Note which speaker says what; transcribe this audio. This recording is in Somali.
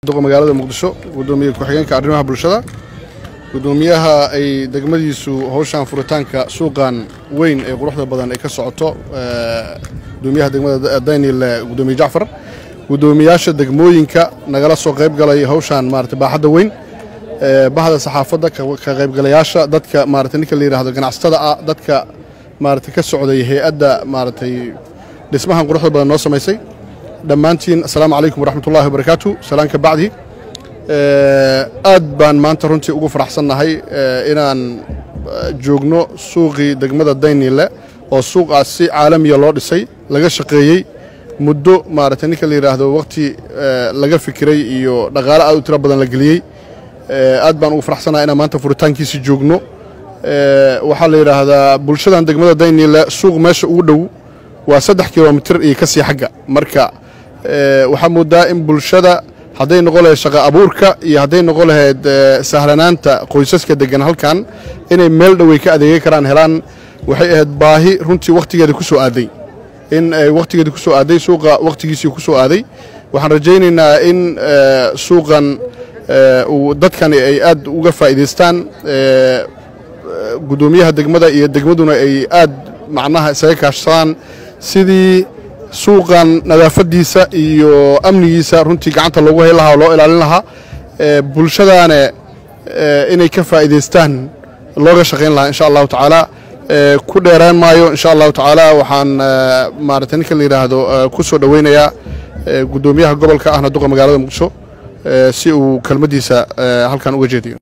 Speaker 1: duqa magaalada muqdisho gudoomiye ku-xigeenka arrimaha bulshada gudoomiyaha ay degmadiisu howshan furitaanka suuqan weyn ee quruxda badan ay ka socoto gudoomiyaha degmada daynil gudoomiye jacfar gudoomiyaasha degmooyinka nagala soo qayb galay howshan maarata baaxadda weyn bahda saxaafadda ka qaybgalayaasha dadka maarata ninka la yidhaahdo ganacsatada ah dadka maarata ka socday hay-adda maaratay dhismahan quruxda badan noo samaysay dhammaantiin assalaamu calaykum waraxmatullahi wabarakaatu salaan ka bacdi aad baan maanta runtii ugu faraxsannahay inaan joogno suuqii degmada daynile oo suuqaas si caalamiya loo dhisay laga shaqeeyey muddo maarata ninka la yidhaahdo wakhti laga fikiray iyo dhaqaale aad u tiro badan la geliyey aad baan ugu faraxsannahay inaan maanta furitaankiisi joogno waxaa la yidhaahdaa bulshadan degmada daynile suuq meesha ugu dhow waa saddex kilomitir iyo ka sii xagga marka waxaa moodaa in bulshada hadday noqon lahayd shaqa abuurka iyo hadday noqon lahayd sahlanaanta qoysaska degan halkan inay meel dhowey ka adeegay karaan helaan waxay ahayd baahi runtii wakhtigeeda ku soo aaday in ay wakhtigeeda ku soo aaday suuqa wakhtigiisii ku soo aaday waxaan rajaynaynaa in suuqan uu dadkani ay aad uga faa'iidaystaan gudoomiyaha degmada iyo degmaduna ay aad macnaha isaga kaashsadaan sidii suuqan nadaafaddiisa iyo amnigiisa runtii gacanta loogu hay lahaa oo loo ilaalin lahaa bulshadaane inay ka faa'iidaystaan looga shaqayn lahaa insha allahu tacaala ku dheeraan maayo insha allahu tacaala waxaan maarata ninka la yidhaahdo ku soo dhoweynayaa gudoomiyaha gobolka ahna duqa magaalada muqdisho si uu kelmaddiisa halkan uga jeediyo